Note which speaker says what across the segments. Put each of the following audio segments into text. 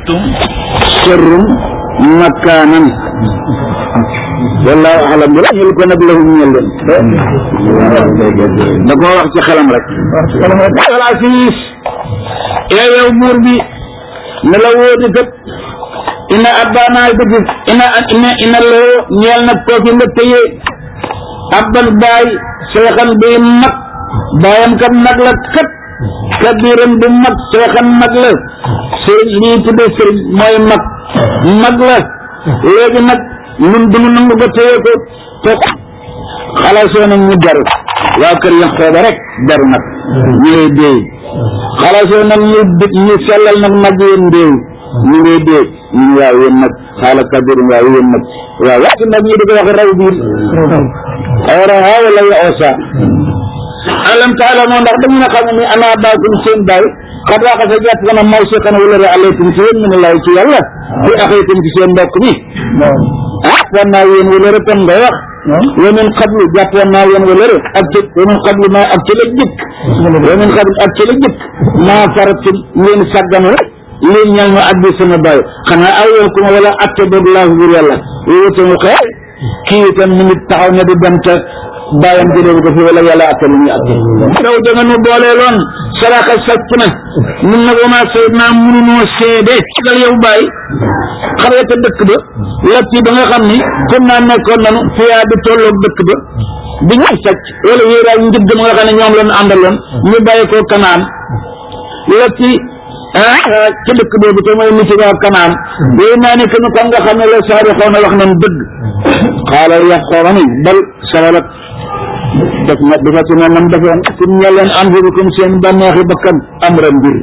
Speaker 1: antum sharrun makaanan wallahu alam bi ñel ko nag lahum ñel leen da koo wax ci xelam rek wala siis yow yow buur bi ne la wóodi kat ina abbaanaay dëgg ina ina ina loo ñeel nag kooki nga téye abban baay seexan bi mag baayam kat mag la kat kabiram bu mag seexan mag la sëriñ lii tudde sëriñ mooy mag mag la léegi nag ñun duñu nangu ko téye ko te xalaasoo nañ ñu deru waa kër yax xooba rek deru nag ñu ngay déey xalaasoo nañ ñu ñu sellal nag mag yéen déew ñu ngay déey ñu waaw yéen nag xaala kabirum waaw yéen nag waaw waxtu nag ñu di ko wax raw biir awraha wala ya osa alam taalamoo ndax dañu na xam ni ana baakum seen baay xad waxa sa jàpp kana maw si xana wala re alaykum ci yéen min laay ci yàlla fi axaytum ci seen mbokk mi ah wan naa yéen wala re kon ngay wax wa min qablu jàppoon naa yéen wala re ak ci wa min qablu maa ak ci la jëkk wa min qablu ak ci la jëkk maa faratum ngeen sàgganu rek lii ñal ma ak bi sama baay xanaa aw yoon kuma wala atte boog laahu bur yàlla yooyu tamit xëy kii itam mi ngi taxaw ne di dem ca bàyyam jëlee ko fi wala yàlla atte lu muy atte daw da nga nu booleeloon saraka sàcc na mun nag wama say naa mununoo seede dal yow bàyyi xam nga te dëkk ba lapp yi ba nga xam ni comme naa nekkoon nanu fiyaa di tolloog dëkk ba bi ñuy sàcc wala wéeraay njëgg ma nga xam ne ñoom lañ àndaloon ñu bàyyi ko kanaan lapp yi ah ci dëkk boobu te mooy nit waa kanaan yooyu naa ne que ni kon nga xam ne la saari xaw na wax nañ dëgg xaala yax xoola ni bal sawalat def na dafa ci ne nam defoon kum ñeleen anfusikum seen bànneexi bakkan amra mbir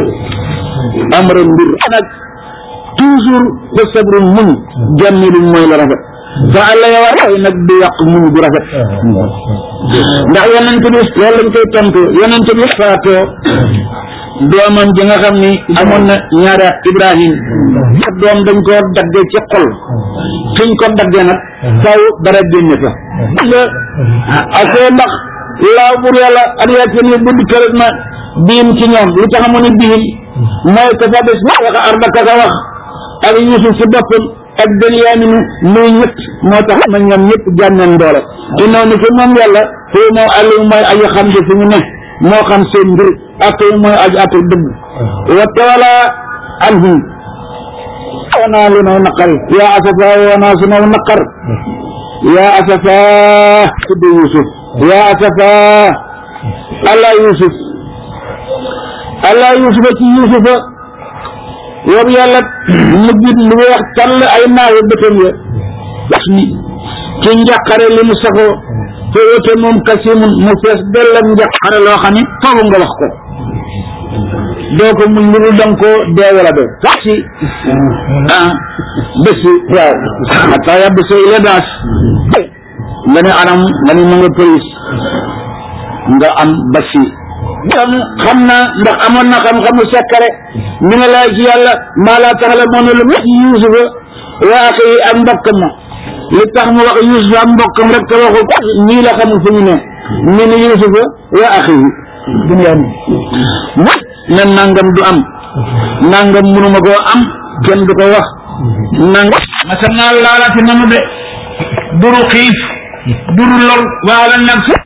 Speaker 1: amra mbir nag toujours fa sabru muñ jàmmiluñ mooy la rafet fa àlla yow ay nag du yàq muñ bu rafet ndax yonent bi loolu lañ koy tontu yonent bi faatoo doomam ji nga xam ni amoon na ñaari at Ibrahim ak doom dañ ko daggee ci xol fiñ ko daggee nag faw dara génne fa ak ndax laaw bur yàlla ak yàlla ni bu dikkee ma biim ci ñoom lu tax mu ne biim mooy ko fa des wax arbaka ka wax ak Yusuf ci boppam ak Benyamin muy ñett moo tax ma ñoom ñëpp jànneen doole innaw ni fi moom yàlla fii moo àllim mooy aji xam di fi ñu ne moo xam seen mbir ak mooy aji atul dëgg wa tawala anhum wanaa lu naw naqari yaa asafa wanaa su naw naqar yaa asafa tudd Yusuf yaa asafa allah Yusuf allah Yusufa ci Yusufa yow yàlla mujjit lu weex tàll ay naawu bëtam ya ni ci njàqare li mu saxoo te wote moom kasimun mu fees dell ak njàqare loo xam ne foofu nga wax ko doo ko muñ lu dul danga ko dee wala dee sax si ah bés yi waaw xataa yàbb say la daas nga ne anam nga ne ma nga police nga am basi kon xam naa ndax amoon na xam-xamu sekkare mi ne laa ci yàlla maa laa tax la moo ne lu mu yusufa waa ak yi ak mbokkam ma li tax mu wax yusufa ak mbokkam rek te waxu ñii la xamul fu ñu ne mi ne yusufa waa ak yi duniyaan mu ne nangam du am nangam mënuma koo am kenn du ko wax nangam masam naa laalaati nanu de duru xiif duru lor waala nag sa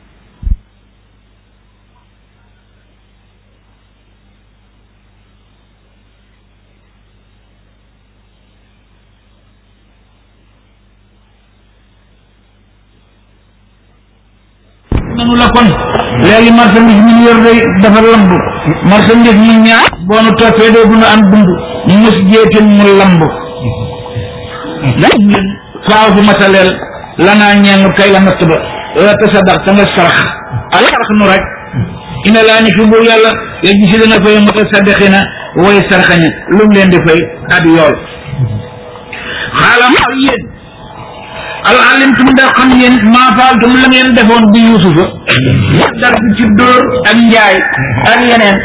Speaker 1: nanu la kon léegi marchandise mi ñu yor day dafa lamb marchandise mi ñaar boo nu toppee doo duna am dund mus jeetin mu lamb faaw fu mataleel lanaa ñeenu kay la natt ba la tasaddax ta nga sarax ala sarax nu rek ina laa ni fi buur yàlla ya gisi dana fay mutasaddiqina way saraxaña lu mu leen di fay ab yool xaalam yéen al alimtum ndax xam ngeen maa faaltum la ngeen defoon bi yusufa dar bi ci dóor ak njaay ak yeneen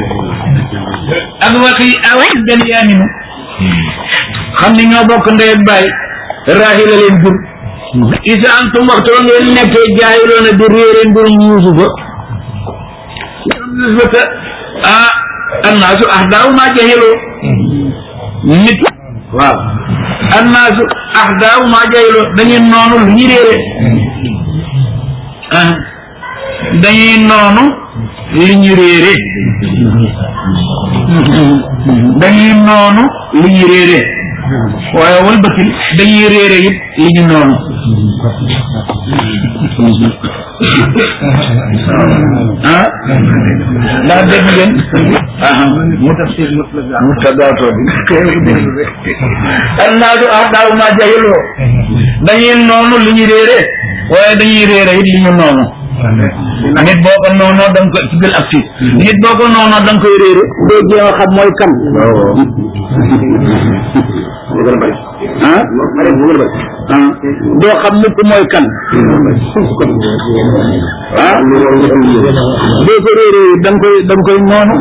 Speaker 1: ak waxi aw benyaaminu xam ni ñoo bokk ndey ak baay raahila leen jur isa antum waxtu wa ngeen nekkee jaayiloona di réere mbirum yusufa yusufa te ah annaasu ahdaaw maa jahiloo nit waaw annaasu ahdaaw maa jayloo dañuy noonu lu ñu réere ah dañuy noonu li ñu réere dañuy noonu li ñu réere waaye walbatil dañuy réere it li ñu noonu ah ndax dégg ngeen ah mu tafsir mu tadaatoo bi annaasu ahdaaw maa jayloo dañuy noonu li ñu réere waaye dañuy réere it li ñu noonu nit boo ko noonoo da nga koy ci bil ak si nit boo ko noonoo da nga koy réere doo jéem a xam mooy kan ah ah doo xam mukk mooy kan ah doo ko réere da nga koy da nga koy noonu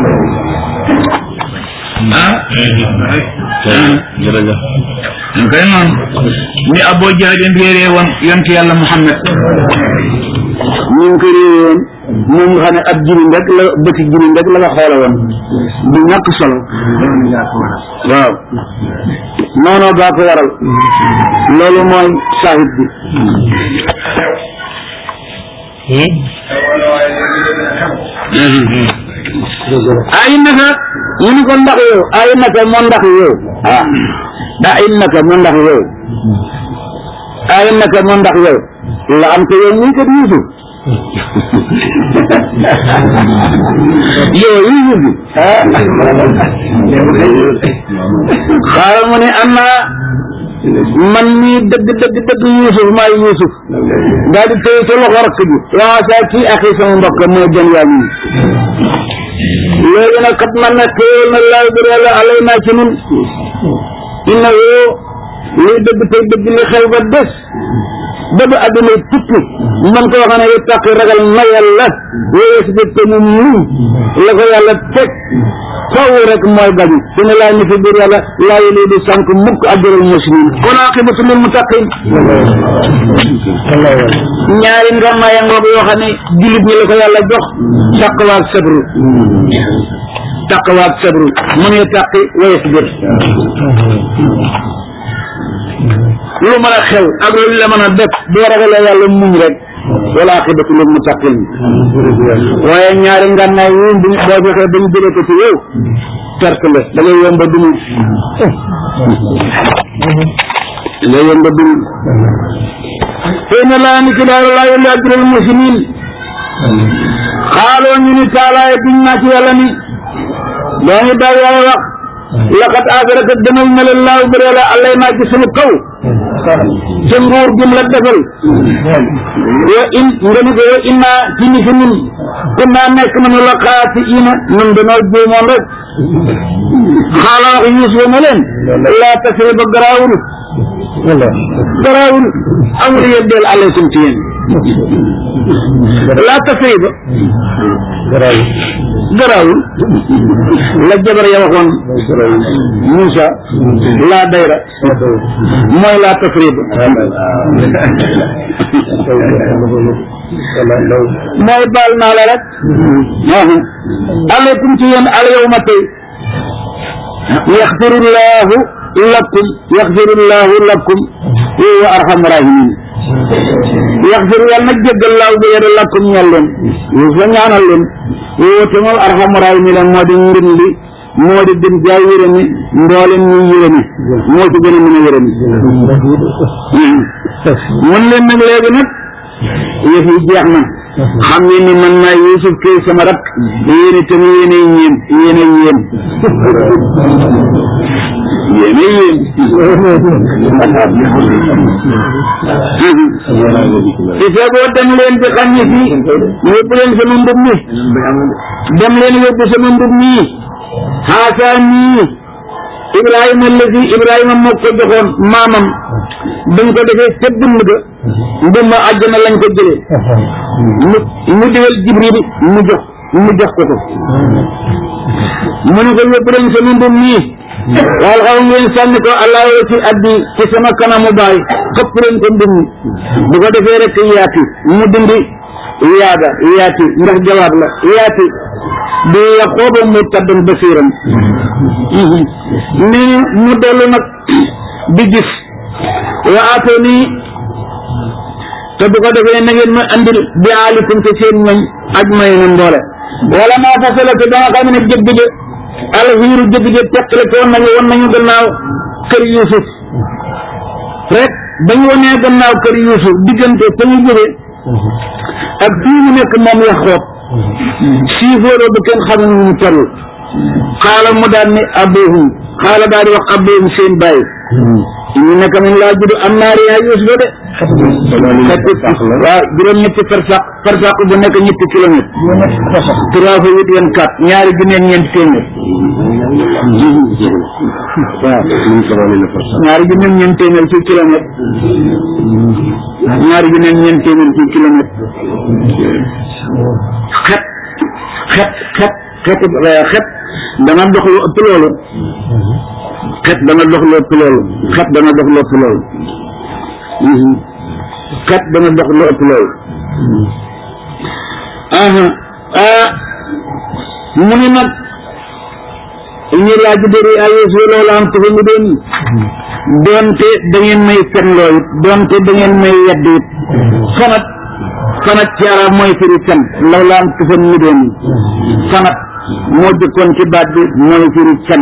Speaker 1: ah
Speaker 2: jërëjëf
Speaker 1: ñu koy noonu ni Abu Jahlin réeree woon yonent yàlla Muhammad ñu ngi ko réeree woon moom nga xam ne ab jirim rek la bëti jirim rek la nga xoole woon bu ñàkk solo waaw noonu baa ko waral loolu mooy saahid bi ay naka ñu ni ko ndax yow ay naka moo ndax yow ah da ay naka moo ndax yow ay naka moo ndax yow la am ko yow muy kat Yuusuf yow Yuusuf bi xaaral mu ne am naa man mii dëgg dëgg dëgg Yuusuf maay Yuusuf daal di téye ca loxo rakk bi waa saa kii ak sama mbokk mooy jën yaa nii léegi nag kat man nag xéewal na laay bu yàlla alay naa ci nun inna woo luy dëgg tey dëgg li xew ba des ba ba àdduna tukki man koo xam ne yu tàq ragal na yàlla wéye si te mu muñ la ko yàlla teg faw rek mooy gañu dina laa ni fi biir yàlla laa yéli di sànq mukk ajral muslimin kon aqibatu lil muttaqin ñaari ngàmmaaya ngoog yoo xam ne jullit ñi la ko yàlla jox taqwa ak sabru taqwa ak sabru mu ne taqi wa yasbir lu mën a xew ak lu la mën a def boo ragalee yàlla muñ rek wala aqibatu lil muttaqin waaye ñaari ngànnaay yi bu boo fexee ba ñu jëlee ko ci yow perte la da ngay yomba dunu da ngay yomba dunu xëy na laa ni ki daal laa yolli ajral muslimin xaaloo ñu ni taalaay biñ naa ci yàlla ni doo ngi daal yàlla wax laqad agaraka demal na la laaw bi la allay naa ci sunu kaw ca nguur gim la defal wa in nga ni ko wa inna ci ni fi ñun kun naa nekk nañu la xaati ina nun danoo juumoon rek xaala wax Yuusuf ne leen laa tasriba garaawul garaawul amul yeddeel aleykum ci yéen laa tasriba garaawul la jabar ya waxoon Moussa laa dayra mooy laa tasriba mooy baal naa la rek aleykum ci yéen al yawma tey yaxfirullahu lakum yaxfirullahu lakum wa arhamu rahimin yaxfir yàlla nag jéggal laaw bi yéen lakum ñal leen yu fa ñaanal leen woote moom arhamu rahimin moo di ngën li moo di gën jaay yërëmi ndooleen ñu yërëmi moo ci gën a mën a yërëmi mun leen nag léegi nag yëf yi jeex na xam ngeen ni man maa Yuusuf kay sama rak yéen itam yéenay ñeen yéenay yéen yéenay yéen si feeboo dem leen ci xam ñi fii yóbbu leen sama mbub mi dem leen yóbbu sama mbub mi xaasaa nii Ibrahima allazi Ibrahima moo ko joxoon maamam dañ ko defee ca dund ga ndum ma àjjana lañ ko jëlee mu mu digal Jibril mu jox mu jox ko ko mu ne ko yóbbu leen sama mbub mii wal xaw ngeen sànni ko allah ci addi ci sama kanamu baay xëpp leen ko mbub mi bu ko defee rek yaati mu dindi yaada yaati ndax jawaab la yaati bi yaqooba murtadan basiran ni mu dellu nag di gis wa atoni te bu ko defee na ngeen ma andil bi aalikum te seen ñoñ aj may na mboole wala maa fasala te ba nga xam ne jëgg de alxiiru jëgg de teqale ko woon nañu woon nañu gannaaw kër Yuusuf rek bañu wonee gannaaw kër Yuusuf diggante fa ñu jóge ak fii mu nekk moom Yaxoob siifóoroo ba kenn xam nu mu toll xaala mu daan ni abuhum xaala daal di wax abuhum seen bàyyi ñu nekk nañ laa judd am naa riyaa Yuusuf de fekk waaw juróom ñetti farsaq farsaq bu nekk ñetti kilomètre trois fois huit vingt quatre ñaari junni ak ñeenti téeméer waaw ñaari junni ak ñeenti téeméer ci kilomètre ñaari junni ak ñeenti téeméer ci kilomètre xet xet xet xet xet dana dox lu ëpp loolu xet dana dox lu ëpp loolu xet dana dox lu ëpp loolu xet dana dox lu ëpp loolu ah mu ni nag ñu laaj dëri ay Yuusuf loolu am tufa mu doon doonte da ngeen may fen loo it doonte da ngeen may yedd it fanat fanat ci arab mooy firi fen loolu am tufa mu doon fanat moo jëkkoon ci baat bi mooy firi fen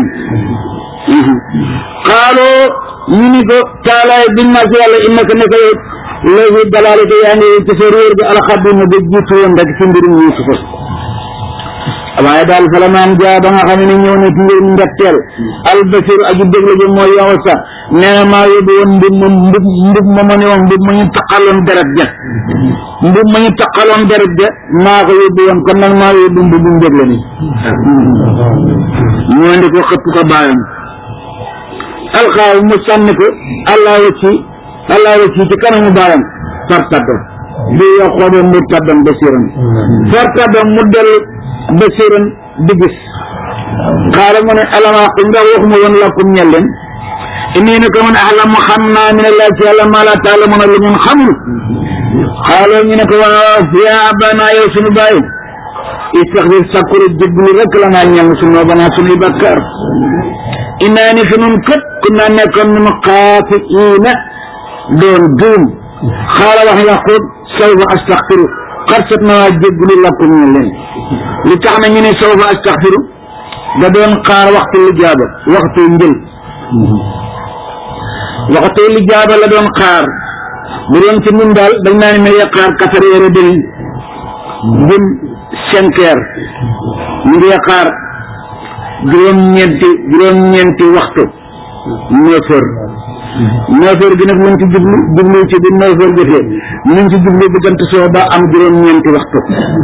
Speaker 1: xaaloo ñu ni ko taalaay biñ ma si yàlla innaka naka yow léegi dalaale te yaa ngi ci sa réer bi alxadima ba jiitu woon rek ci mbirum Yuusufa waaye daal fa la maan jaa ba nga xam ne ñëw na ci mbirum ndetteel albasir aju déglu ji mooy yow sax nee na maa yóbbu woon mbub ma mbub mbub ma ma ne woon mbub ma ñu taqaloon deret ja mbub ma ñu taqaloon deret ja maa ko yóbbu woon kon nag maa yóbbu mbubu njëg la ni ñu indi ko xëpp ko bàyyam alxaaw mu sànni ko allah ci allah ci ci kanamu bàyyam fartadda bi yaqooba murtadan basiran fartadda mu dellu basiran di gis xaala mu ne alama ndax waxuma woon lakum ñel leen inni naka man ahlamu xam naa min allah ci yàlla maa laa taalamuna lu ngeen xamul xaaloo ñu ne ko waaw yaa abana yow sunu bàyyi istaxfir sakkuru jéglu rek la naa ñang sunu banaa sunuy bakkaar innaa ni fi nun kët ku naa nekkoon nun xaafiina doon duum xaala wax yaqub sawfa astaxfiru xarsat na waa jéggulu lakum ñu leen li tax na ñu ne sawfa astaxfiru da doon xaar waxtu lu jaaba waxtu njël waxtu lu jaaba la doon xaar bu doon ci nun daal dañ naa ne ma xaar quatre heures et demi jëm cinq heures ñu ngi xaar juróom-ñeenti juróom-ñeenti waxtu neuf heures neuf heures gi nag luñ ci jublu jublu ci bi neuf heures jotee luñ ci jublu diggante soo ba am juróom-ñeenti waxtu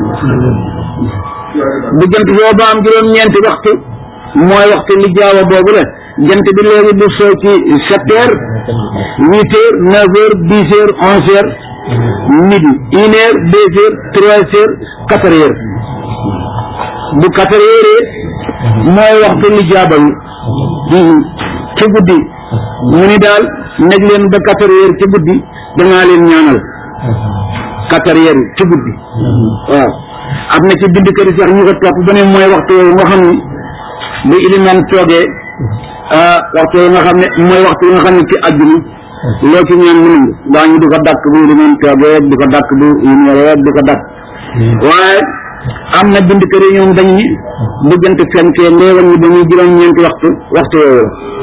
Speaker 1: diggante soo ba am juróom-ñeenti waxtu mooy waxtu li jaawa boobu la jant bi léegi du soo ci sept heures huit heures neuf heures dix heures onze heures midi une heure deux heures trois heures quatre heures bu quatre heures mooy waxtu li jaaba yi ci guddi mu ni daal nekk leen ba quatre heures ci guddi dangaa leen ñaanal quatre heures ci guddi waaw am na ci bindkat yi sax ñu ko topp ba ne mooy waxtu yooyu nga xam ne bu iliman toogee waxtu yooyu nga xam ne mooy waxtu yi nga xam ne ci àjjuma loo ci ñaan mu nangu daa ñu di ko dàkk bu iliman toogee di ko dàkk bu yunwee di ko dàkk waaye am na bindkat yi ñoom dañ ni diggante fenkee ndéewal ñi ba muy juróom-ñeenti waxtu waxtu yooyu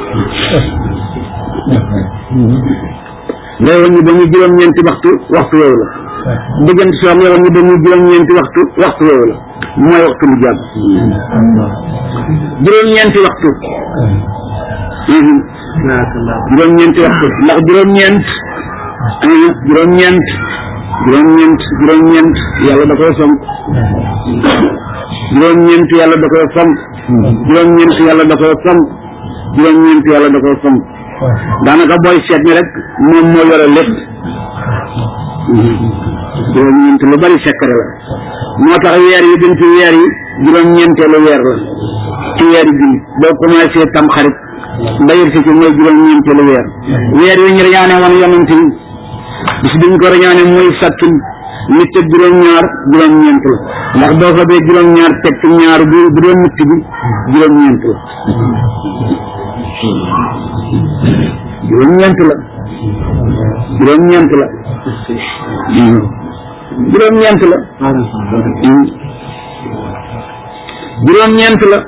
Speaker 1: la ndéewal ñi ba muy juróom-ñeenti waxtu waxtu yooyu la diggante soo ndéewal ñi ba muy juróom-ñeenti waxtu waxtu yooyu la mooy waxtu lu jàpp juróom-ñeenti waxtu juróom-ñeenti waxtu ndax juróom-ñeent juróom-ñeent juróom-ñeent juróom-ñeent yàlla da koy fonk juróom-ñeent yàlla da koy fonk juróom-ñeent yàlla da koy fonk juróom-ñeent yàlla da koy fonk daanaka booy seet ni rek moom moo yore lépp juróom-ñeent lu bari sekkare la moo tax weer yi gën ci weer yi juróom-ñeenteelu weer la ci weer yi julli boo commencé tam xarit mbayir si ci mooy juróom-ñeenteelu weer weer yi ñu rañaane woon yonent yi bis biñ ko rañaane mooy sattul nit ak juróom-ñaar juróom-ñeent la ndax boo fa bee juróom-ñaar teg ci ñaar bi bu doon nit bi juróom-ñeent la juróom-ñeent la juróom-ñeent la juróom-ñeent la juróom-ñeent la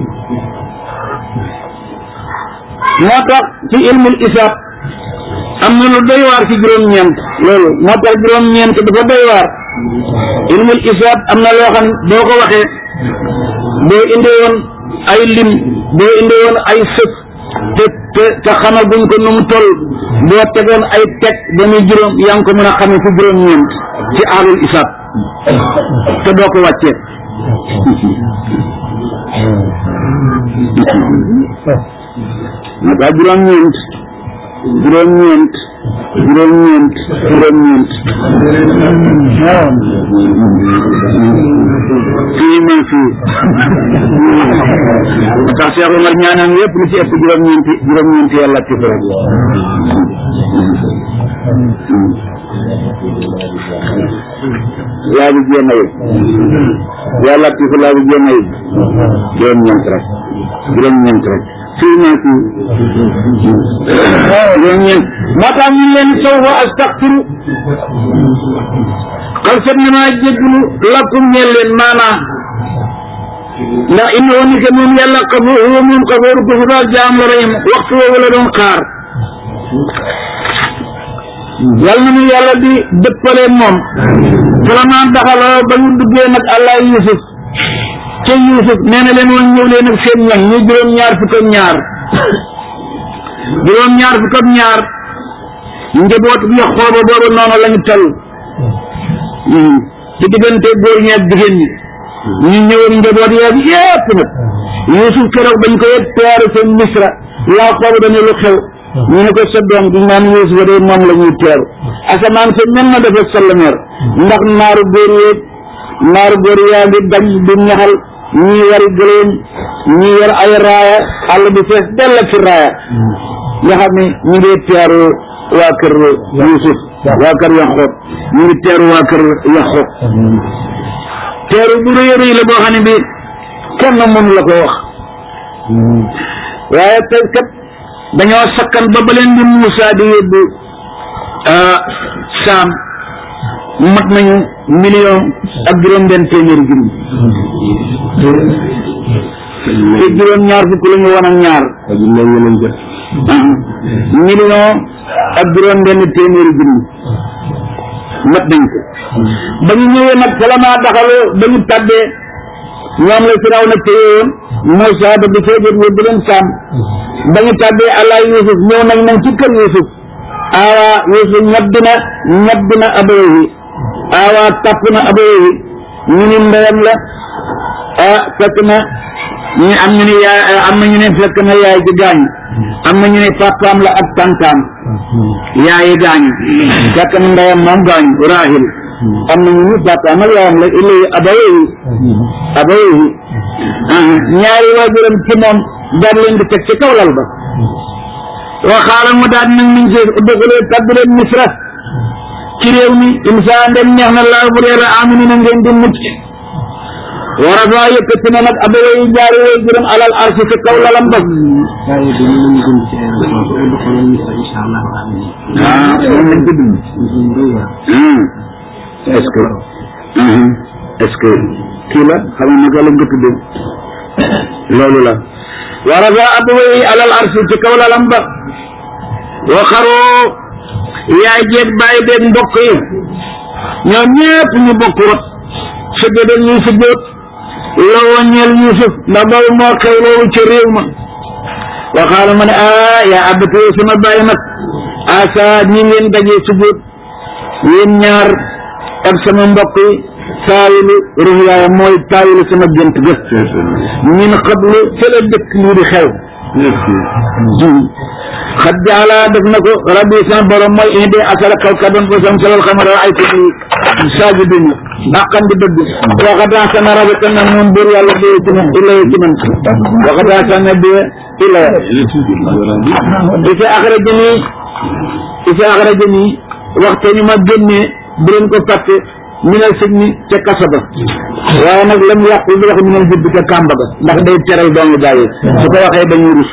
Speaker 1: moo tax ci ilmul isaab am na lu doy waar ci juróom-ñeent loolu moo tax juróom-ñeent dafa doy waar ilmul isaab am na loo xam boo ko waxee boo indee woon ay lim boo indee woon ay sëf te te te xamal buñ ko nu mu toll boo tegoon ay teg ba muy juróom yaa ngi ko mën a xamee ci juróom-ñeent ci aalul isaab te doo ko wàccee moo tax juróom-ñeent juróom-ñeent juróom-ñeent juróom-ñeent fii man fii moo tax Cheikh Omar ñaanam yëpp lu ci ëpp juróom-ñeenti juróom-ñeenti yàlla ci rek laa bi jéem a yëg yàlla ci fa laa bi jéem a yëg juróom-ñeent rek juróom-ñeent rek fii naa ci juróom-ñeent moo tax ñu leen sawfa astaxfiru xal set na maa jéggalu lakum ñeel leen maanaa ndax innahu ni ke moom yàlla xafoor huwa moom xafooru ko daal jaam la rahim waxtu woowu la doon xaar yàlla na ñu yàlla di dëppale moom vraiment daxaloo ba ñu duggee nag allah yusuf ca yusuf nee na leen woon ñëw leen ak seen ñoñ ñu juróom-ñaar fukk ak ñaar juróom-ñaar fukk ak ñaar njaboot bi xooba booba noonu la ñu toll ci diggante góor ñi ak jigéen ñi ñu ñëwoon njaboot yeeg yépp nag yusuf keroog bañ ko yëg teeru seen misra yaa xooba dañu lu xew ñu ne ko sa doom bi naan Yuusufa de moom la ñuy teeru asamaan sa mel na dafa sallameer ndax naaru góor yeeg naaru góor yaa ngi dañ di ñaxal ñii wari gëléem ñii yor ay raaya àll bi fees dell ci raaya nga xam ne ñu ngi teeru waa kër Yuusuf waa kër Yaxoob ñu ngi teeru waa kër Yaxoob teeru bu rëy rëy la boo xam ne bi kenn mënu la ko wax waaye tey kat dañoo sakkan ba ba leen di Muusa di yóbbu saam mat nañu million ak juróom benn téeméeri junni te juróom ñaar fukk la ñu woon ak ñaar million ak juróom benn téeméeri junni mat nañ ko ba ñu ñëwee nag salamaa daxaloo ba ñu tàbbee ñoom la firaw na téye woon Muusa ba di fee jot yóbbu leen saam ba ñu tàbbee allah yusuf ñëw nañ nañ ci kër yusuf aawa yusuf ñadd na ñadd na abawahi aawa tapp na abawahi ñu ni ndeyam la ah fekk na ñu am ñu ne yaay am na ñu ne fekk na yaay ji gaañu am na ñu ne papaam la ak tantaam yaayi gaañu fekk na ndeyam moom gaañu rahil am na ñu ne papaam ak yaayam la ilay abawahi abawahi ñaari waajuram ci moom daal leen di teg ci kaw lal ba waxaala mu daal nag niñ ci dëgalee tabbi leen misra ci réew mi imsa ndem neex na laa bu reera amini na ngeen di mucc wa rafa yëkkati na nag abaway jaari way juróom alal arsi ci kaw lalam ba ah moom lañ ko dund est ce que est ce que kii la xam nga naka lañ ko tuddee loolu la wa rafa abaway alal arsi ci kaw lalam ba wa xaroo yaay jeeg bàyyi beeg mbokk yi ñoom ñëpp ñu bokk rot sëgg ñuy sëggoot loo ñeel Yuusuf ndax boobu moo xew loolu ca réew ma waxaala ma ne ah yaa abatee sama bàyyi nag asa ñi ngeen dajee sëggoot yéen ñaar ak sama mbokk yi taawilu ruyaaya mooy taawilu sama gént ga min xablu ca la dëkk lii di xew xat jaala def na ko rabbi sama borom mooy indi asara kawkaban ko sam salal xamara ay ko di saaji duñu dàqan di dëgg waxataa sana rabata na moom buur yàlla bee ci man ilaya ci man waxataa sana bee ilaya isa axrajani isa axrajani waxte ni ma génnee bu leen ko fàtte minal sëñ mi ca kaso ba waaye nag lam yàqul di wax minal jubbi ca kàmba ga ndax day teral doomu bàyyi su ko waxee dañuy rus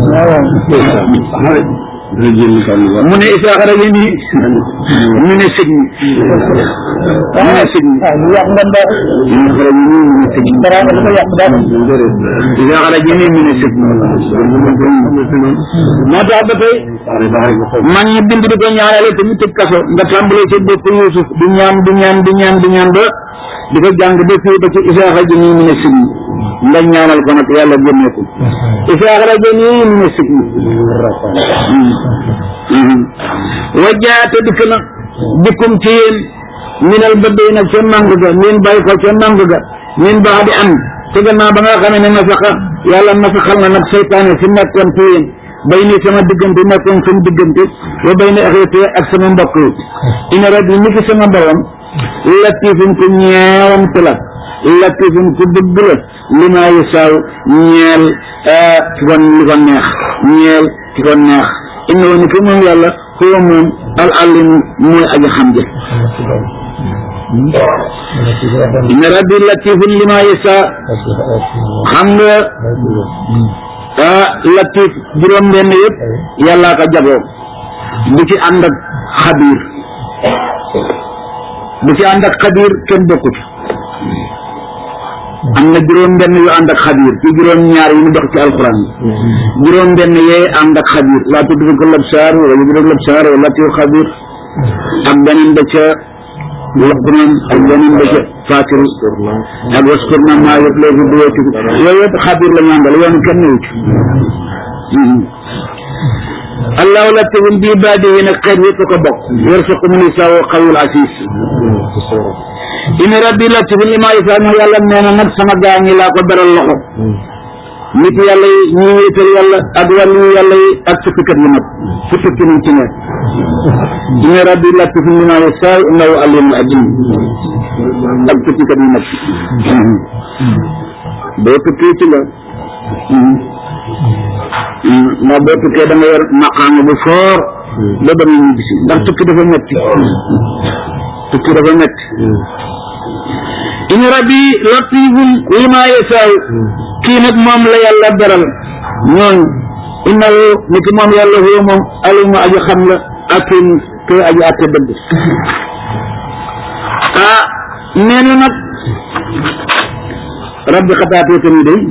Speaker 1: mu ne Isaaxa rajo nii ñu ne sëñ mi ñu ne sëñ mi
Speaker 2: yàq nga ndox
Speaker 1: Isaaxa rajo nii ñu ne sëñ mi
Speaker 2: dara dafa yàq dara
Speaker 1: Isaaxa rajo nii ñu ne sëñ mi moo tax ba tey man ñi bind di ko ñaanale te ñu tëj kaso nga tàmbalee ci bopp Yuusuf di ñaan di ñaan di ñaan di ñaan ba di ko jàng ba fii ba ci Isaaxa rajo nii ñu ne sëñ mi nga ñaanal ko nag yàlla génne ko Isaaxa rajo nii ñu ne sëñ mi wajjaate dikk na dikkum ci yéen minal bëddee nag ca màng ga ngeen bàyyi ko ca màng ga ngeen baax di am te gannaaw ba nga xamee ne nasaxa yàlla nasaxal na nag seytaane fi nekkoon ci yéen bay ni sama diggante nekkoon suñu diggante wa bay ni axeete ak sama mbokk yi ina rab yi ni ki sama borom latifun ku ñeewante la latifun ku dëgg la li maa yu saaw ñeel ki ko li ko neex ñeel ki ko neex innahu ni ki moom yàlla huwa moom al alim mooy aji xam ja inna rabbi latifun li maa yu saa xam nga ah latif juróom benn yëpp yàllaa ko jagoo bu ci ànd ak xabiir bu ci ànd ak xabiir kenn bokku ci am na juróom benn yu ànd ak xabiir ci juróom ñaar yi mu dox ci alquran yi juróom benn yee ànd ak xabiir laa tudd ko labsaar wala yudrik labsaar wala latif xabiir ak beneen ba ca luqman ak beneen ba ca fatir ak waskurna maa yëpp léegi bu wetu yooyu yëpp xabiir la ñu àndal yoon kenn ñëwu ci allahu latifun bi ibaadihi nag xeet yëpp ko bokk yarsuqu man yashaa'u qawiyul aziz inna rabbi latifun limaa yashaa ñu yàlla nee na nag sama gaa ñi laa ko beral loxo nit yàlla yi ñi wéetal yàlla ak wàllu yàlla yi ak sukkikat yi nag su tukki nañ ci ne inna rabbi latifun limaa yashaa innahu alimun alim ak sukkikat yi nag boo tukkee ci la ndax boo tukkee da nga yor maqaama bu foor ba ba ñu bisi ndax tukki dafa metti tukki dafa metti in rabbi latifun lima yasaaw kii nag moom la yàlla beral ñooñu innahu ni ki moom yàlla huwa moom alimu aji xam la akim te aji atte dëgg ah nee na nag rabbi xataatee tamit day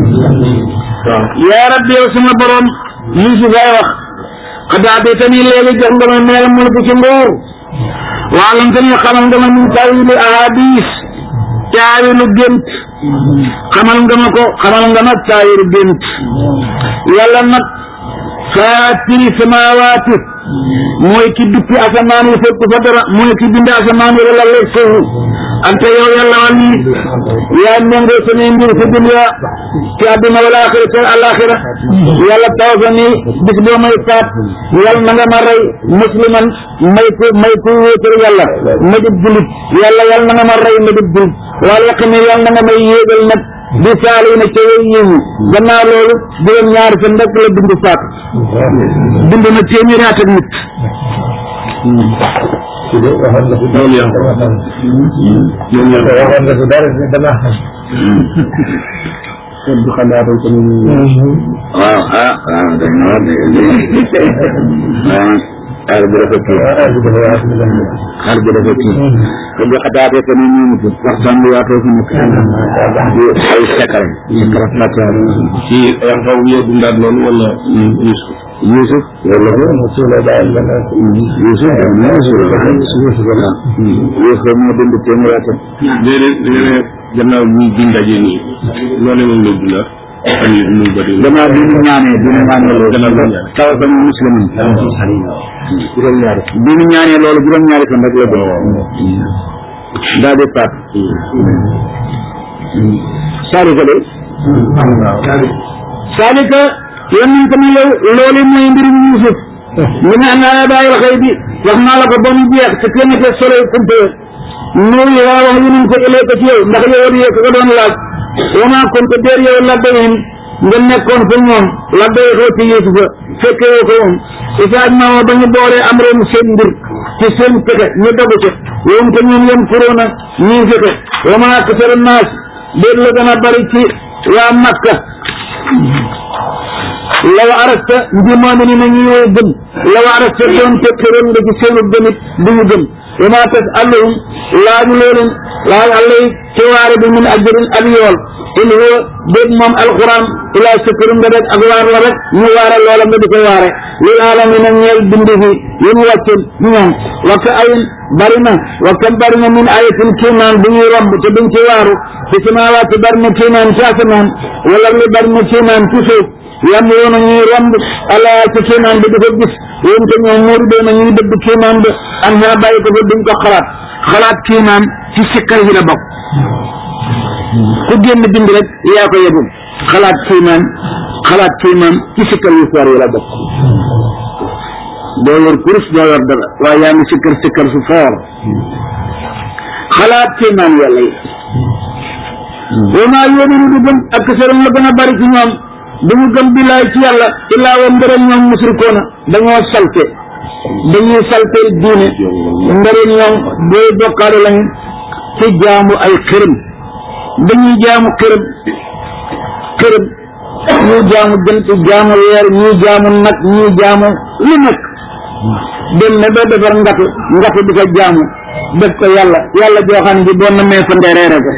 Speaker 1: yaa rabbi yow sama borom Yuusuf ay wax xataatee tamit léegi jox nga ma meel mulk ci nguur waalam tamit xamal nga ma min tawili ahadis taawilu gént xamal nga ma ko xamal nga ma taawilu gént yàlla nag faatiri samawaati mooy ki duppi asamaan yi fekk fa dara mooy ki bind asamaan yi la leeg suufu ante yow yàlla wal ni yaa méngoo samay mbir fi dunya ci àdduna wala axira te alaxira yàlla taw sa ni bis boo may faat yàlla na nga ma rey musliman may ko may ko wéetal yàlla ma dib julit yàlla yàlla na nga ma rey ma dib julit wala yàq ni yàlla na nga may yéegal nag di saali na ca way yiwu gannaaw loolu juróom ñaari fan rek la bind faat bind na téeméeri at ak nit
Speaker 2: loolu yaa ñoom ñoo waxoon nga fi dara dana xam du xalaatoon ko ñu
Speaker 1: waaw ah waaw dañ na war de waaw xaar bi dafa kii xaar bi dafa kii ko bi xataatee ko ni ñu ko waxtaan bi waatoo fi nekk ay sekare sekare fatiha
Speaker 2: ci yan xaw yee dundaat noonu wala Yusuf
Speaker 1: Yusuf wala ko
Speaker 2: Yusuf la daal la na
Speaker 1: Yusuf dama Yusuf Yusuf la Yusuf moo dund téeméer atam
Speaker 2: déedéet déedéet gannaaw ñu di ndaje nii loolu moom la dundaat am yi nu bëri
Speaker 1: gannaaw bi ñu ñaanee bi ñu ñaanee loolu
Speaker 2: Gannaaw bi ñu ñaanee.
Speaker 1: taw sama muslim
Speaker 2: juróom-ñaari
Speaker 1: bi ñu ñaanee loolu juróom-ñaari fan rek la doon daal di faat saalika de saalika yonent ma yow loolu mooy mbirum Yuusuf ñu ne naa la bàyyil xëy bi wax naa la ko ba mu jeex te kenn ke solo kumpe nuyu waa wax yu nañ ko ëllëg ci yow ndax yow di ko doon laaj wa maa kunta déer yow la bayim nga nekkoon fa ñoom la bay xoo ci Yuusufa fekke woo ko moom isaaj ma woo ba ñu boolee am réew seen mbir ci seen pexe ñu dogu ca yoon te ñoom yem kuróona ñii fexe wa maa aksara naas déet la gën a bari ci waa Makka law arasta ndi moomi ni na ñuy gëm law arasta doon te këroon nga ci seenu gëmit du ñu gëm wa maa tas alluhum laaju looleen laaj allay ci waare bi min ajrin ak yool in huwa déet moom alquran ilaa sukkurum nga def ak waar la rek ñu waare loola nga di ko waare lil alamina ñeel bindi fi yi mu wàccen ñoom wa ka ayin bari na wa kam bari na min ayatin kiimaan bu ñuy romb te duñ ci waaru ci samaawaati bari na kiimaan ci asamaan wala li bari na kiimaan ci suuf yam yoona ñuy romb ala ci kiimaan bi di ko gis yéen te ñoom muuru doona ñuy dëbb kiimaan bi am naa bàyyi ko fa duñ ko xalaat xalaat kiimaan ci sikkar yi la bokk ku génn bind rek yaa ko yëgul xalaat kiimaan xalaat kiimaan ci sikkar yu foor yi la bokk doo yor kurus doo yor dara waaye yaa ngi sikkar sikkar su foor xalaat kiimaan yàlla yi wa maa yóominu du gëm ak sëram la gën a bari ci ñoom du mu gëm billaay ci yàlla illaa wa mbërëm ñoom musrikoona dañoo salte dañuy salteel diine mbërëm ñoom booy bokkaale lañu ci jaamu ay xërëm dañuy jaamu xërëm xërëm ñuy jaamu jant jaamu weer ñuy jaamu nag ñuy jaamu lu nekk dem ne ba defar ngatu ngatu di ko jaamu def ko yàlla yàlla joo xam ne bi boo namee fa ndereere ko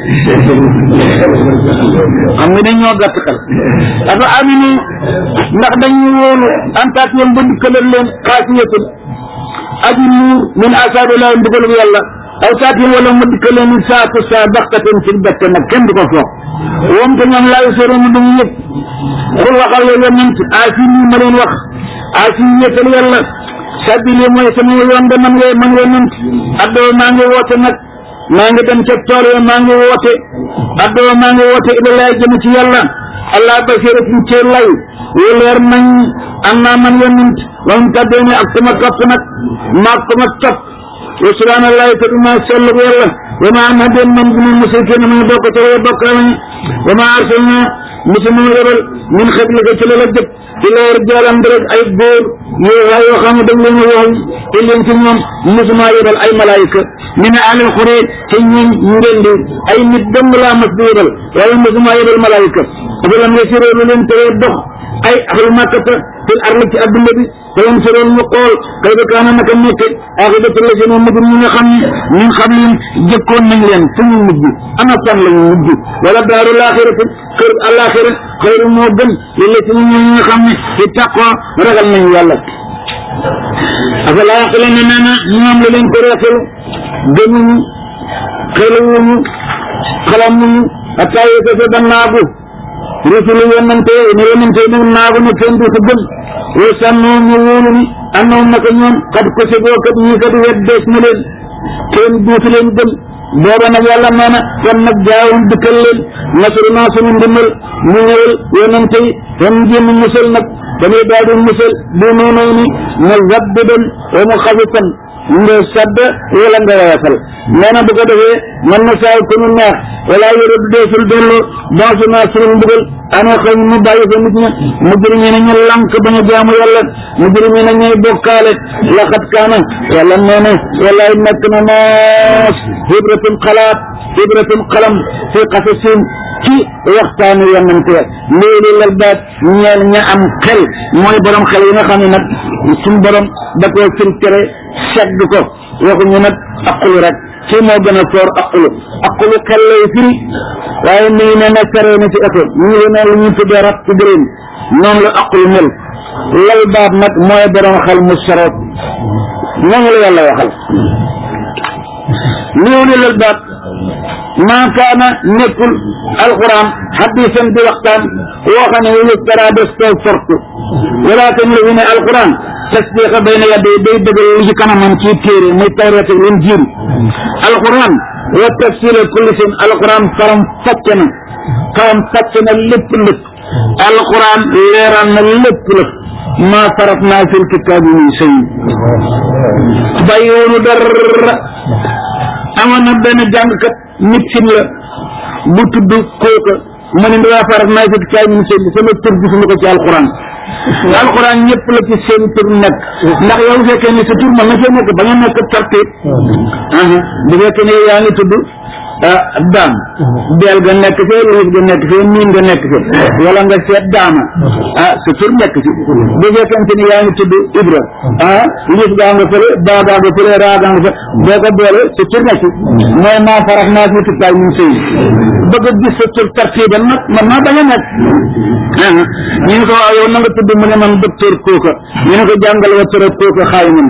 Speaker 1: xam nga dañ ñoo gàtt xel dafa aminu ndax dañuy wóolu antaat yoon ba dikkalal leen xaasiyatun aji nuur min asaabillahi mbugalub yàlla aw saatin wala mu dikkal leen saatu saa baxtaten ci bett nag kenn du ko foog woom te ñoom laayu soroonu duñu yëg xul waxal yow yonent aasi nii ma leen wax aasi yëkkal yàlla sabili mooy sama yoon de man ngay man yonent addoo maa ngi woote nag maa ngi dem ca tool ya maa ngi woote addoo maa ngi woote ilalay jëm ci yàlla allah basiratin ci lay wu leer nañ am naa man yonent wam taddee ne ak sama topp nag maag sama topp wa subhanallahi te du maa sell bu yàlla wa ma am hadeen man bu mu musrikin ma ngi bokk ca way bokkaale ñi wa ma arsalna musu mu yebal min xablika ci la la jëpp ilaa rijaalan rek ay góor yoo waa yoo xam ne dañ leen a wax te leen ci ñoom musuma yebal ay malaayika mi ne alal xuree te ñun ngeen di ay nit dong laa mas di yebal waaye musuma yebal malaayika afalam yasiroo lu leen teree dox ay ahlu makkata fil arli ci adduna bi falam siroon ñu xool kay ba kaana naka nekk aaxibatu la seen mujj ñi nga xam ne ñun xam leen jëkkoon nañ leen fu ñu mujj ana fan lañu mujj wala daaru laaxiratu kër alaxira xayru moo gën yàlla ci ñun ñi nga xam ne ci taqwa ragal nañu yàlla afala yaqila ne nee na ñoom la leen ko reetalu gëmuñu xeluwuñu xalamuñu ataa yëkka sa ba naagu rusulu yonante ne yonante ne naagu ne kenn du ko gëm wa sànnoo ñu wóolu ni andoom naka ñoom kat ko segoo kat ñii kat weddees na leen kenn duutu leen gëm booba nag yàlla nee na kon nag jaawum dikkal leen nasru naa sunu ndimbal mu ñëwal yonante yi kon jéem musal nag dañuy daal di musal bu noonu ni mu zabbidan wa mu xafitan nga sadd wala nga woyafal nee na bu ko defee mën na saay ku ñu neex wala yore du deesul dellu baasu naa sunu mbugal ana xëy mu bàyyi fa nit ña mujrim yi ne ñu lànk ba ñu jaamu yàlla mujrim yi ne ñuy bokkaale laqad kaana yàlla nee na wallaay nekk na naas hibratum xalaat hibratum xalam fi qasasin ci waxtaanu yonante léegi lal baat ñeel ña am xel mooy borom xel yi nga xam ne nag suñ borom da koo filtré segg ko waxuñu nag aqulu rek kii moo gën a soor aqulu aqulu xel lay firi waaye mi ngi ne na seree na ci oto ñu ngi ne lu ñu tuddee rat ci bërin noonu la aqulu mel lal baat nag mooy borom xel mu soroot noonu la yàlla waxal léegi lal baat maa kaana nekkul alquran hadisan di waxtaan woo xam ne yuftara des koy fortu walakin li ne alquran tasdiqa bayna yaday day dëggal li ci kanamam ci téere muy tawreet ak injiil alquran wa tafsila kulli seen alquran faram fàcce na faram fàcce na lépp lépp alquran leeral na lépp lépp maa farat naa fil kitaabi min shay bàyyiwunu dara amoon na benn jàngkat nit sin la bu tudd kooka mu ne daa farat naa fil kitaabi min shay sama tur gisuma ko ci alquran alxuraan ñëpp la ci seen tur nekk ndax yow bu fekkee ni sa tur mën na cee nekk ba nga nekk tartiib bu fekkee ne yaa ngi tudd daam beel ga nekk fee liif ga nekk fee miin ga nekk fee wala nga seet daama ah sa tur nekk ci bu fekkente ni yaa ngi tudd ibra ah liif gaa nga fële baa gaa nga fële raa gaa nga fële boo ko boole sa tur nekk mooy maa farax naa fi tukkaay mun sëy bëgg a gis sa tur tartiiban nag man naa bañ a nekk ñu ne ko waaw yow na nga tudd mu ne man docteur kooka ñu ne ko jàngal wa tura kooka xaay man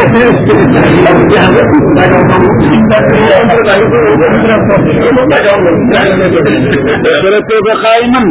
Speaker 1: tura kooka xaay man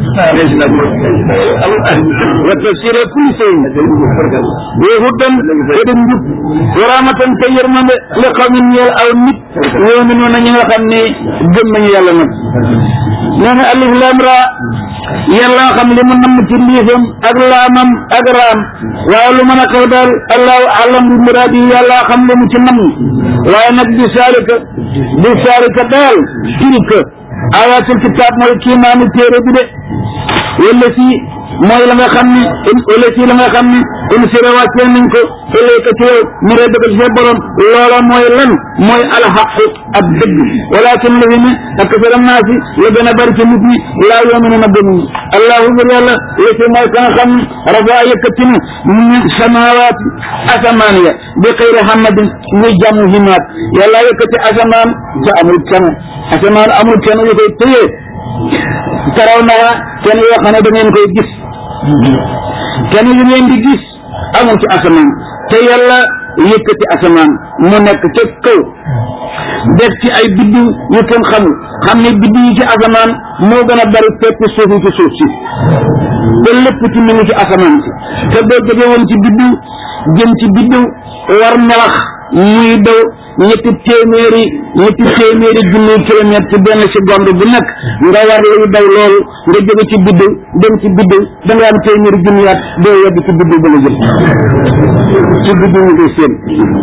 Speaker 1: wa tafsira kulli shay wa hudan wa njub wa rahmatan te yërmande li qawmin ñeel aw nit yu'minuuna ñi nga xam ne gëm nañu yàlla nag nee na alif lam ra yàlla xam li mu namm ci liifam ak laamam ak raam waaye lu mën a xew daal allahu alam bi muraadi yàlla xam li mu ci namm waaye nag bi saalika bi saalika daal tilka ayatul kitaab mooy kiimaani téere bi de wala si mooy la nga xam ne wala si la nga xam ne in sira wàccee nañ ko ilayka ci yow mu redd ko ci sa borom loola mooy lan mooy alxaqu ab dëgg walakin la fi ne ak sara naasi la gën a bari ci nit ñi laa yoominuna gëmuñu allahu ngir yàlla la si mooy ka nga xam ne rafa yëkkati na min samawaati asamaan ya bi xëyri hamadin muy jàmm himaat yàlla yëkkati asamaan te amul kenn asamaan amul kenn yu koy téye taraw naa kenn yoo xam ne da ngeen koy gis kenn yu ngeen di gis amul ci asamaan te yàlla yëkkati asamaan mu nekk ca kaw def ci ay biddiw yu kenn xamul xam ne biddiw yi ci asamaan moo gën a bari fekk suuf yi ci suuf si te lépp ci mi ngi ci asamaan si te boo jógee woon ci biddiw jëm ci biddiw war melax muy daw ñetti téeméeri ñetti téeméeri junni kilomètre ci benn seconde bu nekk nga war luy daw loolu nga jóge ci biddiw dem ci biddiw da nga am téeméeri junniyaat doo yegg ci biddiw ba la jëm ci biddiw nga koy séen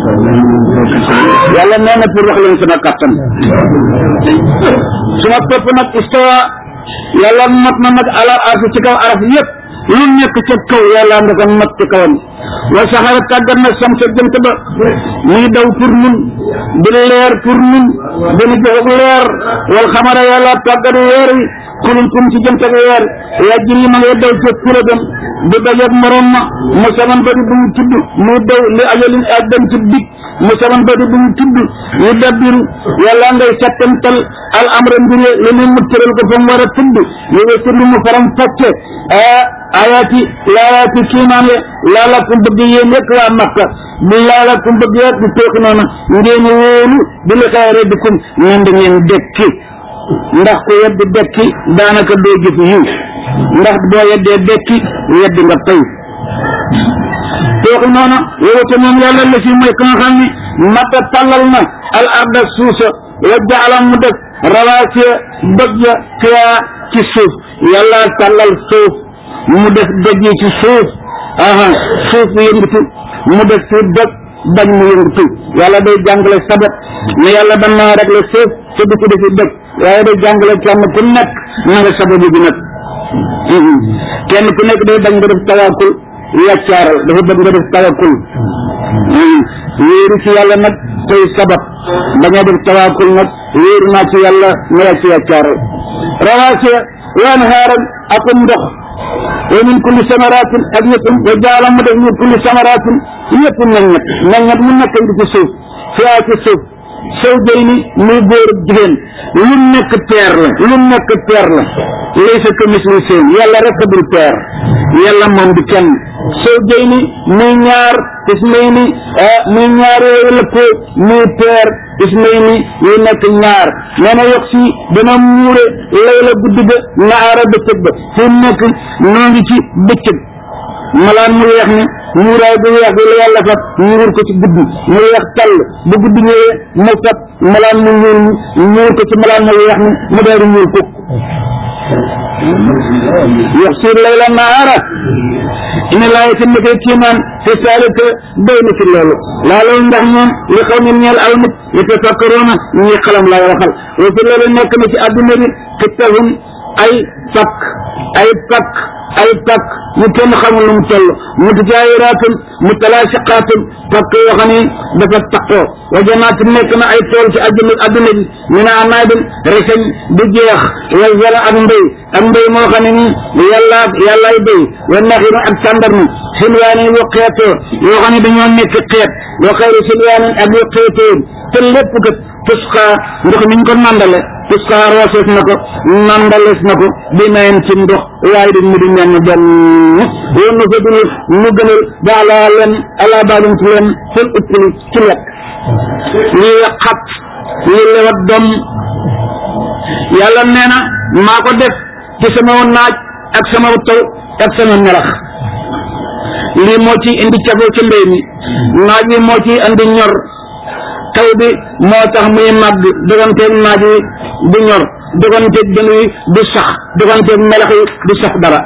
Speaker 1: yàlla nee na pour wax leen sama kàttan su ma topp nag istawa yàlla mat na nag ala arsi ci kaw araf yëpp lu nekk ca kaw yàlla nga ko mat ci kawam wa saxara tàggat na sam sa jënt ba muy daw pour nun di leer pour nun dina jox leer wal xamara yàlla tàggat weer wi kulun kum ci jënt ak weer yaa jiri ma ngay daw ca kula dem du dajeeg morom ma mu saman ba di bu mu tudd muy daw li ajalin ak dem ci bit mu saman ba di bu mu tudd yu dabbiru yàlla ngay settantal al amra mbire li ne mu tëral ko fa mu war a tudd yu wesir lu mu faram fàcce ayaati laayaati kiimaan ye laalakum bëgg yéen rek waa Makka bi laalakum bëgg rek di tooki noonu ngeen wóolu bi li xaw rabbikum ngeen da ngeen dekki ndax ku yeddi dekki daanaka doo jëf yiw ndax boo yeddee dekki yeddi nga tey tooki noonu yow te moom yàlla la fi mooy ka nga xam ne matta tàllal na al arda suusa wa jaalam mu def rawaasiya doj ya fiyaa ci suuf yàlla tàllal suuf mu def doj yi ci suuf aha suuf yëngatu mu def ci doj bañ mu yëngatu yàlla day jàngale sabat ne yàlla ban naa rek la suuf te du ko defi doj waaye day jàngale kenn ku nekk na nga sababu bi nag kenn ku nekk day bañ nga def tawakkul yaccaaral dafa bëgg nga def tawakkul wéeru ci yàlla nag tey sabab bañ a def tawakkul nag wéeru naa ci yàlla ma yàcc yaccaaral rawaasiya waan xaaral akum ndox wa min kulli samaratin ak yëpp wa jaala mu def min kulli samaratin yëpp meññet meññet mu nekk di ci suuf fiyaa ci suuf sow jëy ni muy góor ak jigéen lu nekk peer la lu nekk peer la laysa ka misli seen yàlla rek dul peer yàlla moom di kenn sow jëy ni muy ñaar ismay ni muy ñaar yooyu lëppoo muy peer ismay ni yu nekk ñaar nee na yox si dana muure lay la guddi ga naara bëccëg ba fi nekk noo ngi ci bëccëg malaan mu weex ni muuraay bu weex bi la yàlla fab muur ko ci guddi mu weex tàll bu guddi ñëwee mu fab malaan mu ñuul mi muur ko ci malaan mu weex mi mu daal di ñuul kukk yox si layla naara ina laay te nekkee kiimaan te saalika doy na ci loolu laa loolu ndax ñoom li xaw min ñeel aw nit li tafakkaroona ñi xalam lay waxal wa fi loolu nekk na ci àdduna bi te tahum ay fakk ay fakk ay pakk yu kenn xamul lu mu toll mutajaayiraatun mutalaasiqaatun pakk yoo xam ne dafa taqoo wa janaat nekk na ay tool ci àdduna àdduna bi ñu ne anaabin reseñ du jeex wa zara ak mbéy ak mbéy moo xam ne ni yàlla yàllaay béy wa naxiru ak tàndarmi silwaani yu xeetoo yoo xam ne dañoo nekk xeet wa xayru silwaanin ak yu xeetoo te lépp kat tusqa ndox mi ñu ko nandale tusqa roosees na ko nandalees na ko bi nayen ci ndox waaye di mu di mel ni benn woon na fa dul mu gënal baalaa leen ala baalum ci leen fël uppli ci lekk lii xat lii lewat doom yàlla nee na maa ko def ci sama naaj ak sama taw ak sama melax lii moo ci indi cafoo ci mbéy mi naaj bi moo ci indi ñor taw bi moo tax muy màgg doganteeg naaj wi du ñor doganteeg dën wi du sax doganteeg melax yi du sax dara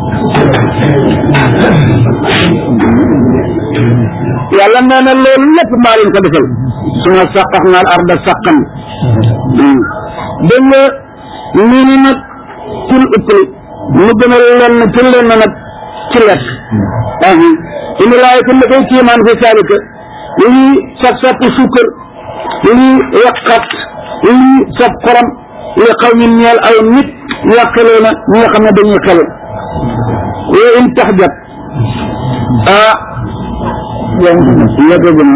Speaker 1: yàlla nee na loolu lépp maa leen ko defal su ma saqax naal arda saqan dégg nga nii ni nag til uppli mu gënal leen til leen na nag ci lekk indi laay ku koy kiimaan fi saalika lii saf sappi suukar lii yàqat lii saf xorom li xaw ñu ñeel aw nit yàqalee na ñi nga xam ne dañuy xelu yooyu in tax jot ah yàgg na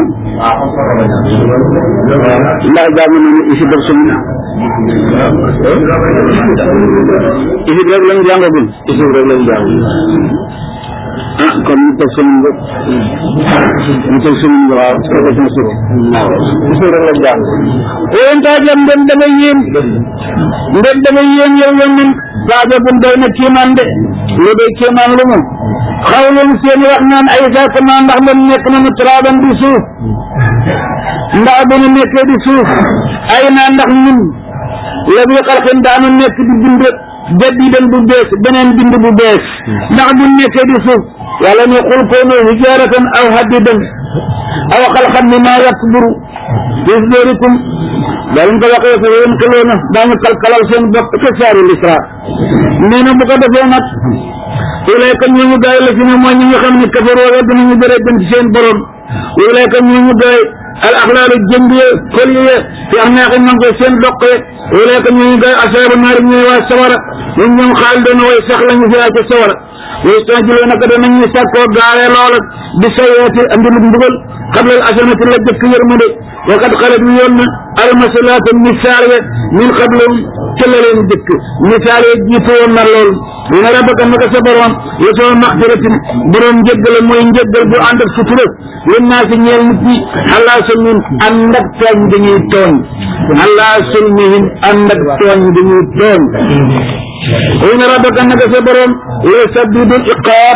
Speaker 1: ndax jàng nañu isi def suñu isi rek lañ jàngagul isi rek lañ jàng ah kon ñu teg semaine bi ñu teg semaine bi waaw profession suuf isi rek lañ jàng yéen taa jëm ndem dama yéem ndem dama yéem yow yow ñun baaja bun doy na kiimaan de lu doy kiimaan lu mu xaw leen seen wax naan ay sakama ndax man nekk nañu traaban di suuf ndax bu ñu nekkee di suuf ay naa ndax ñun la bi xalqin daanu nekk di bind jaddidan bu bees beneen bind bu bees ndax bu nekkee di suuf yàlla ne xul koonu hijaratan aw hadidan aw xalqan mimma yakburu fi sudurikum daa leen ko waxee fa yéen xeloona daañu kalkalal seen bopp ca saari lisra nee na bu ko defee nag ilayka ñooñu gaay la fi ne mooy ñi nga xam ne kafaroo wedd nañu bëre dem ci seen borom ilayka ñooñu gaay al axlaalu jëmb ye kol ye fi am naaxi manko seen doq ye ilayka ñooñu gaay asaabu naari ñooy waa sawara ñun ñoom xaal doon way sax lañu fi ca sawara yastajiloo naka danañu sàkkoo gaawee loola bi sayeeti andil mbugal xablal asanati la jëkk yërmande wa qad xalat mi yoon na almasalaatu misaal ya min qablahum ca la leen jëkk misaal ya jiitu woon na lool dina rabaka naka sa borom la soo maxfiratin borom njëggal mooy njëggal bu ànd ak sutura yéen naa si ñeel nit ñi allah sulmihim ànd ak tooñ dañuy tooñ allah sulmihim ànd ak tooñ dañuy tooñ dina rabaka naka sa borom la sabidul iqaab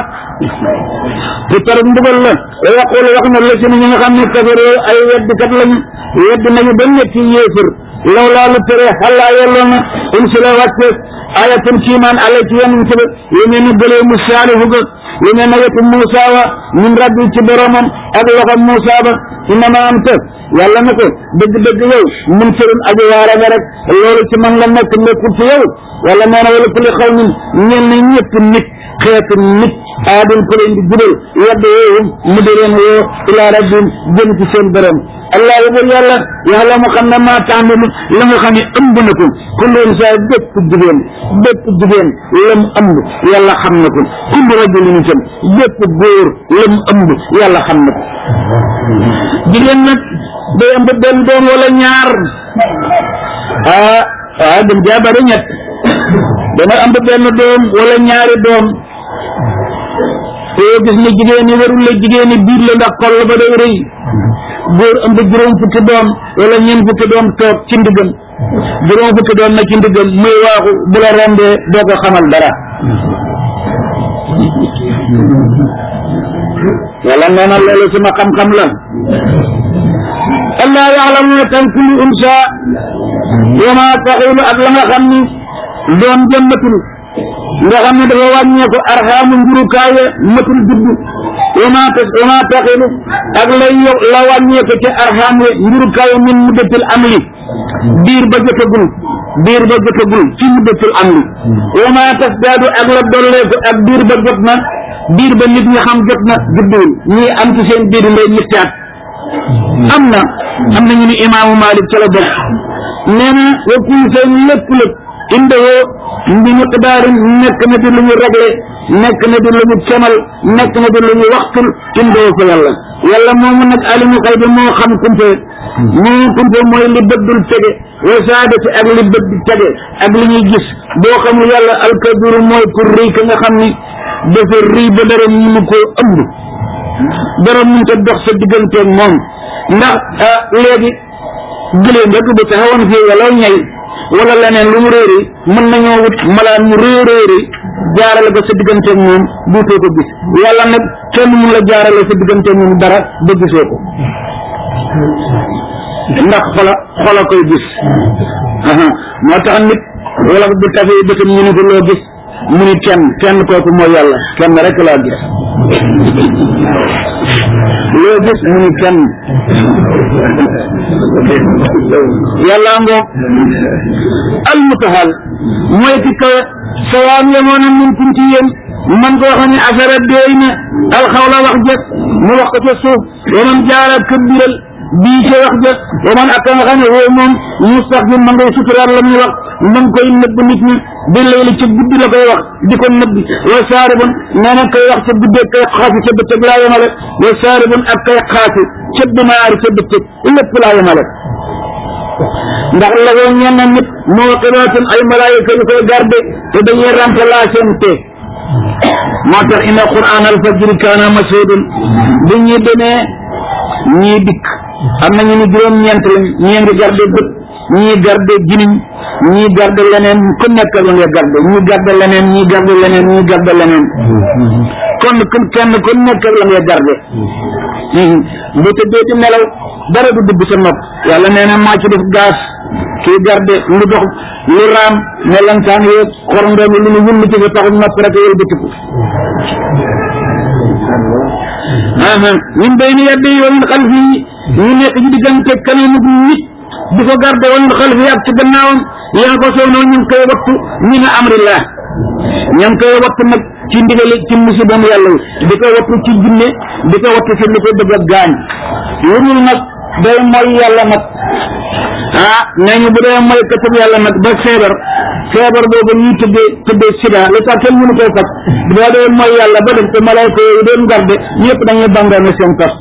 Speaker 1: ku tar mbugal la wa yaqul wax na la si ñi nga xam ne kafaroo ay weddikat lañu wedd nañu ba nekk yéefër law laa lu tere xalaa yelloo na in si la wàcce ayatun kiimaan ala ci yonent ba lu mel ni gëlee mu saalihu ga lu mel ne wetu Muusa wa min rabbi ci boromam ak loxo Muusa ba innama anta yàlla na ko dëgg-dëgg yow mun sërin aji waara nga rek loolu ci man la nekk nekkul ci yow wala nee na wala kulli xaw min ñen na ñëpp nit xeetu nit aadun ko leen di jubal yadda yooyu mu di leen woo ilaa rabbim jëm ci seen borom allah bur yàlla yàlla mu xam ne maa taamilu la nga xam ne ëmb na ko kullu insaa bépp jigéen bépp jigéen la mu ëmb yàlla xam na ko kullu rajulin itam bépp góor la mu ëmb yàlla xam na ko jigéen nag day ëmb benn doom wala ñaar ah ah dem jaabare ñett dana ëmb benn doom wala ñaari doom yoo gis ne jigéen ñi warul la jigéen ñi biir la ndax xol ba day rëy góor ëmb juróom fukki doom wala ñeent fukki doom toog ci ndigam juróom fukki doom na ci ndigam muy waaxu bu la rombee doo ko xamal dara yàlla nee na loolu sama xam-xam la allah yaxlamu tan kullu unsa wa ma taxilu ak la nga xam ni doom jëmmatul nga xam ne dafa wàññeeku arxaamu njurukaaye matul juddu wa ma tas wa ma taxilu ak lay yow la wàññeeku ca arxaam we njurukaaye min muddatil amli biir ba jotagul biir ba jotagul fi muddatul am li wa ma tasdaadu ak la dolleeku ak biir ba jot na biir ba nit ñi xam jot na judduwul ñii am ci seen biir ndey ñetti at am na am na ñu ni imaamu Malik ca la bokk nee na wa kullu seen lépp lépp indewoo bi miqdaarin nekk na di lu ñu réglé nekk na di lu ñu kemal nekk na di lu ñu waxtul indewoo ko yàlla yàlla moomu nag alimu xay bi moo xam kumpe moo kumpe mooy li bët dul tege wa saadati ak li bët di tege ak li ñuy gis boo xamul yàlla alkabiru mooy pour rëy ka nga xam ni dafa rëy ba dara mënu koo ëmb dara mënut a dox sa digganteeg moom ndax léegi gëléem rek bu taxawoon fii wala ñay wala leneen lu mu réeri mën nañoo wut malaan mu réy réeri jaarale ko sa digganteeg moom duutoo ko gis yàlla nag kenn mun la jaarale sa digganteeg moom dara ba gisoo ko ndax xola xola koy gis moo tax nit wala bu tafee bëtam ñu ne ko loo gis mu ni kenn kenn kooku mooy yàlla kenn rek laa gis loo gis mu ni kenn yàlla ngoo almutahal mooy ki kawe sawaan yemoon na mun kum ci yéen man koo xam ne affaire deey na alxawla wax jëf mu wax ko ca suuf waman jaara këbbiral bii ca wax jëf waman ak nga xam ne woo moom mustaxfir ma ngay suturaal la muy wax ma ngi koy nëbb nit ñi bi layli ca guddi la koy wax di ko nëbb wa saaribun nee na koy wax ca guddee kay xaasi ca bëccëg laa yemale wa saaribun ak kay xaasi ca binaari ca bëccëg lépp laa yemale ndax la woo ñenn nit moo xibaatun ay malaayika yu koy garde te dañuy remplacer te moo tax inna quran al fajri kaana mashhudun bu ñuy demee ñii dikk am na ñu ni juróom-ñeent lañ ñii ngi garde bët ñii garde giniñ ñii garde leneen ku nekk la nga garde ñii garde leneen ñii garde leneen ñii garde leneen kon kenn ku nekk la nga garde bu tëddee di nelaw dara du dugg sa nopp yàlla nee na maa ci def gaas kii garde lu dox lu raam melantaan yeeg xorondoom yi lu ñu wullu ci sa taxul nopp rek yël bëtiku min bayni yaddi wa min xalfi ñu nekk ci diggante kanamu nit di ko garde wa min xalfi ak ci gannaawam yaa ko soow noonu ñu ngi koy wattu min amrillah ña ngi koy wattu nag ci ndigali ci musibam yàlla yi di ko wattu ci jinne di ko wattu ci lu ko bëgg a gaañ lu dul nag day mooy yàlla nag ah nee ñu bu dee mooy katub yàlla nag ba feebar feebar boobu ñuy tuddee tuddee sida lu tax kenn mënu koy faj boo dee mooy yàlla ba def te malayka yooyu doon garde ñëpp dañuy bangaane seen past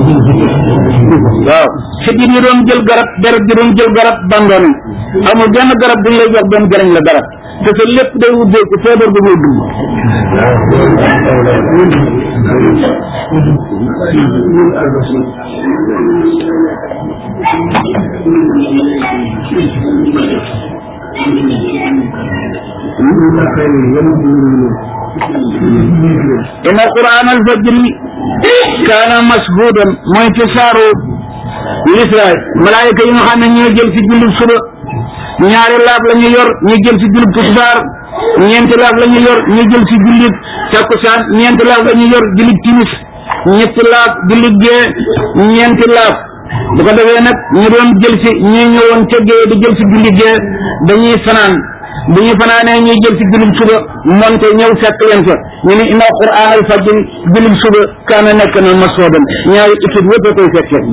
Speaker 1: waaw xëjit yi doon jël garab deret ji doon jël garab bangaane amul benn garab duñ lay jox benn jëriñ la garab te sa lépp day ubbeeku feebar bu muy dund inna quran alfajri kaana mashhudan mooy ci saaru lisraay malaayika yi nga xam ne ñoo jël ci jullit suba ñaari laaf la ñu yor ñu jël ci jullit tisbaar ñeenti laaf la ñu yor ñu jël ci jullit takkusaan ñeenti laaf la ñu yor jullit timis ñetti laaf jullit gee ñeenti laaf bu ko defee nag ñu doon jël si ñi ñëwoon ca gee di jël si jullit gee dañuy fanaan bu ñu fanaanee ñuy jël si jullit suba monte ñëw fekk leen fa ñu ne inna quran al fajr jullit suba kaana nekk na masoodan ñaari équipe yëpp a koy fekkee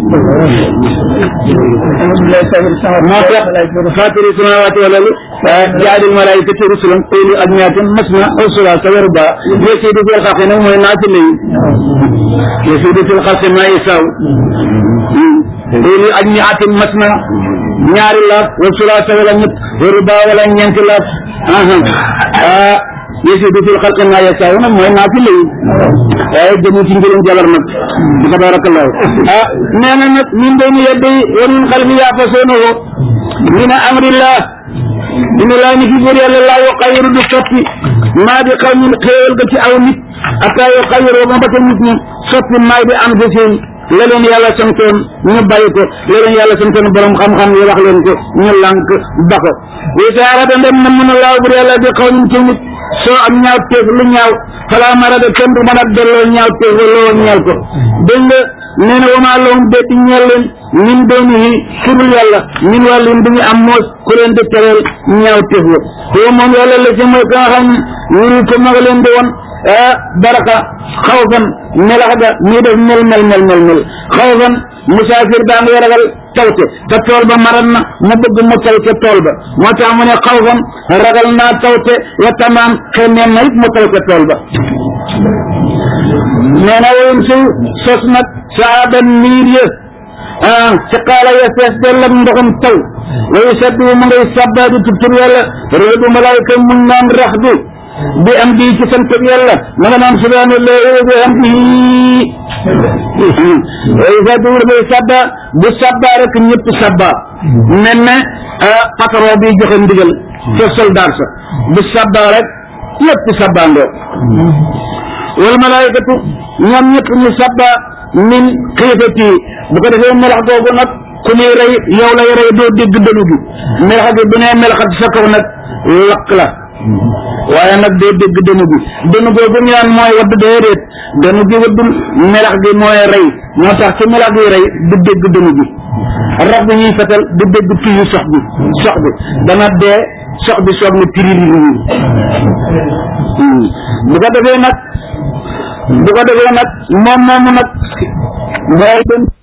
Speaker 1: moo tax fatiri samawati wal ardi jaadil malaikati rusulan uli ajnihatin masna wa sulaasa wa rubaa yasiidu fil xalqi nag mooy naafile yi yasiidu fil xalqi ma yasaaw uli ajnihatin masna ñaari laaf wa sulaasa wala ñett wa rubaa wala ñeenti laaf ah yasiidu fil xalqi ma yasaaw nag mooy naafile yi waaye jëmu ci njëriñ jabar nag tabarakallahu ah nee na nag min bayni yaddi wa min xalfi yaafasuunahu min amrillah dina laa ni fi buur yàlla laa yu xayiru du soppi maa di xaw min xéewal ga ci aw nit ataa yu xayiru ba mbata nit ñi soppi maa di am seen la leen yàlla santoon ñu bàyyi ko la leen yàlla santoon borom xam-xam yi wax leen ko ñu lànk ba ko wisaara da ndem na mën a laaw buur yàlla di xaw min ci nit soo am ñaaw teef lu ñaaw falaa marada kenn du mën a delloo ñaaw teef loo ñeel ko dégg nga nee na wamaa lahum déeti ñeel leen min doonihi surul yàlla min wàllin du ñu am moos ku leen di tereel ñaaw téef wa huwa moom yàlla la si mooy ka nga xam yuri ko ma nga leen di woon baraka xawfan melax ga ñuy def mel mel mel mel mel xawfan musaafir baa ngay ragal tawte te tool ba maral na mu bëgg mu taw ca tool ba moo tax mu ne xawfan ragal naa tawte wa tamaam xemmeen na it mu taw ca tool ba nee na woyum si sos nag saaban niir ya ah ci xaala ya fees dell ak ndoxum taw wayu sabbi mu ngay sabba di tubtur yàlla réebu malaayka mun naan rax du bi am di ci sant yàlla ma nga naan subhanallahi wa bihamdihi wayu sabbi mu ngay sabba bu sabba rek ñëpp sabba mel ne patron bi joxe ndigal ca soldat sa bu sabba rek ñëpp sabba ndoo wal malaayikatu ñoom ñëpp ñu sabba min xiifati bu ko defee melax googu nag ku muy rey yow lay rey doo dégg dënu bi melax gi bu nee melaxat sa kaw nag lakk la waaye nag doo dégg dënu bi dënu googu ñu naan mooy wadd déedéet dënu gi waddul melax gi mooy rey moo tax ci melax gi rey du dégg dënu bi rab bi ñuy fetal du dégg tuyu sox bi sox bi dana dee sox bi soog na tiriri bu ko defee nag bu ko defee nag moom moomu nag mooy dem